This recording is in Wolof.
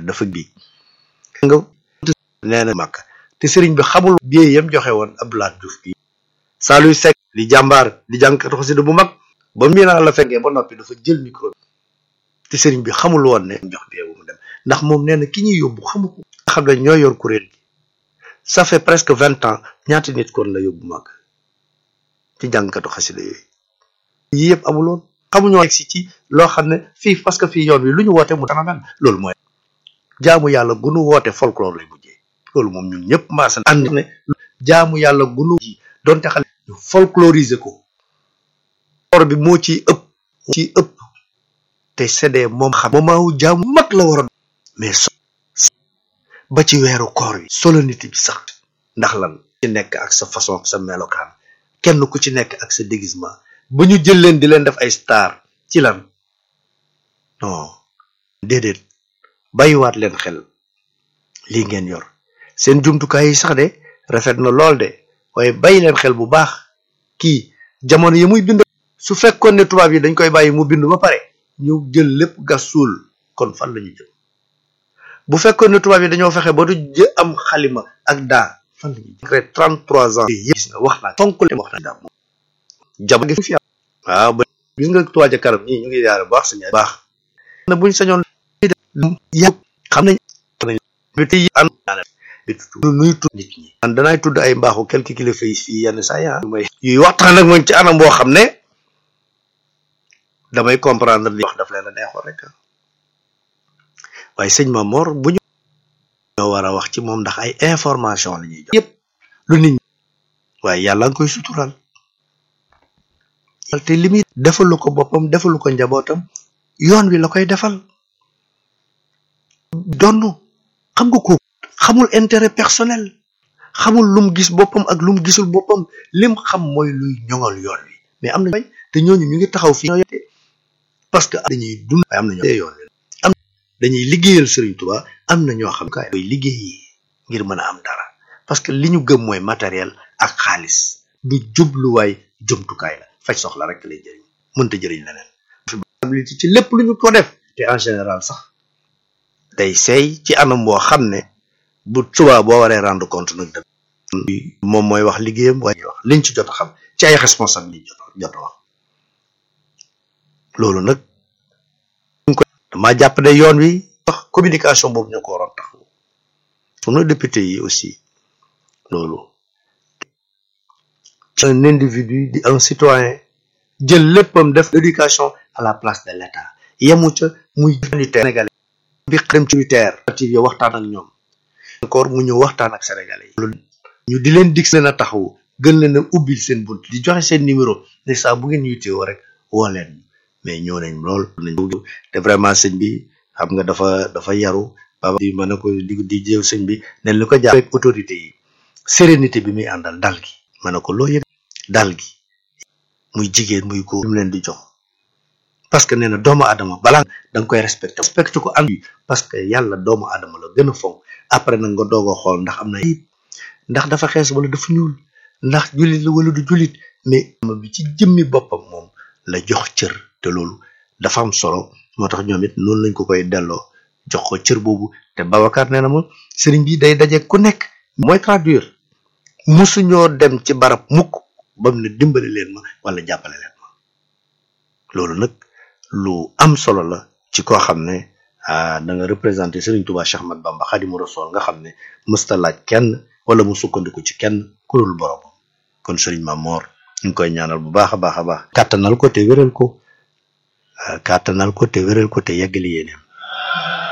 dafa bi nga nee na màkk te sëriñ bi xamul biee yam joxe woon Abdoulaye Diouf bi Saliou Seck di jàmbaar di jànkatu xasida bu mag ba mbii naa la fekkee ba noppi dafa jël micro bi te sëriñ bi xamul woon ne jox biyee bu mu dem ndax moom nee na ki ñuy yóbbu xamu ko xam ne ñoo yor kuréel gi ça fait presque vingt ans ñaata nit kon la yóbbu màgg ci jànkatu xasida yooyu yii yëpp amuloon xamuñoo si ci loo xam ne fii parce que fii yoon wi lu ñu woote mu dana mel loolu mooy jaamu yàlla gunu woote folklore lay mujjee loolu moom ñun ñëpp maasa ànd ne jaamu yàlla gunu ji donte xale ñu folkloriser ko or bi moo ciy ëpp ciy ëpp te séddee moom xam moment wu jaamu mag la war a mais so ba ci weeru koor yi solennité bi sax ndax lan ci nekk ak sa façon sa melokaan kenn ku ci nekk ak sa déguisement ba ñu jël leen di leen def ay star ci lan non déedéet bàyyiwaat leen xel lii ngeen yor seen jumtukaay yi sax de rafet na lool de waaye bàyyi leen xel bu baax kii jamono yi muy bind su fekkoon ne tubaab yi dañ koy bàyyi mu bind ba pare ñu jël lépp gas suul kon fan la ñu jëm bu fekkoon ne tubaab yi dañoo fexe ba du jë am xalima ak daa fan la ñu jëm trente trois ans gis nga wax naa fonk leen wax naa daa jamono gi fi am waaw ba gis nga Touba ca kanam ñii ñu ngi yaare baax sañ baax na buñ sañoon yàgg xam nañ bi tey an nuy tudd nit ñi man danaay tudd ay mbaaxu quelques kilifa yi fii yenn saa yaa may yuy waxtaan ak moom ci anam boo xam ne damay comprendre li wax daf leen a neexoon rek waaye sëñ ma Mor bu ñu ñoo war a wax ci moom ndax ay information la ñuy jox yëpp lu nit ñi waaye yàlla nga koy sutural te li muy defalu ko boppam defalu ko njabootam yoon wi la koy defal donn xam nga ko xamul intérêt personnel xamul lum gis boppam ak lum gisul boppam lim xam mooy luy ñoŋal yoon wi mais am na bañ te ñooñu ñu ngi taxaw fii ñoo parce que dañuy dund waaye am na ñoo yoon wi am dañuy liggéeyal Serigne Touba am na ñoo xam kaay koy liggéeyi ngir mën a am dara parce que li ñu gëm mooy matériel ak xaalis du jubluwaay jumtukaay la faj soxla rek lay jëriñ mënta jëriñ leneen responsabilité ci lépp lu ñu ko def te en général sax day seey ci anam boo xam ne bu subaa boo waree rendre compte nag dëgg moom mooy wax liggéeyam waaye wax liñ ci jot a xam ci ay responsabilité jot jot a wax loolu nag ñu ko dama jàpp ne yoon wi wax communication boobu ñu ko waroon taxaw sunu député yi aussi loolu un individu di un citoyen jël léppam def l'éducation à la place de l'État yemu ca muy unitaire sénégalais bi xam ci unitaire yo waxtaan ak ñoom encore mu ñëw waxtaan ak sénégalais yi loolu ñu di leen dig leen a taxawu gën leen a ubbil seen bunt di joxe seen numéro ne saa bu ngeen yitewoo rek woo leen mais ñëw nañ lool nañ te vraiment sëñ bi xam nga dafa dafa yaru baba di mën na ko di di jëw sëñ bi ne li ko jàpp ak autorité yi sérénité bi muy àndal dal gi mën na ko loo yëg dal gi muy jigéen muy góor mu leen di jox parce que nee na doomu aadama balaa da nga koy respecté respecté ko am parce que yàlla doomu aadama la gën a fonk après nag nga doog a xool ndax am na ayib ndax dafa xees wala dafa ñuul ndax jullit la wala du jullit mais bi ci jëmmi boppam moom la jox cër te loolu dafa am solo moo tax ñoom it noonu lañ ko koy delloo jox ko cër boobu te Babacar nee na ma sëriñ bi day daje ku nekk mooy traduire musuñoo dem ci barab mukk ba mu ne dimbali leen ma wala jàppale leen ma loolu nag lu am solo la ci koo xam ne da nga représenté Serigne Touba Cheikh Ahmad Bamba Khadimu Rasul nga xam ne mësta laaj kenn wala mu sukkandiku ci kenn ku dul borom kon Serigne Mamor ñu ngi koy ñaanal bu baax a baax a baax. kàttanal ko te wéral ko kàttanal ko te wéral ko te yeggali yéeneem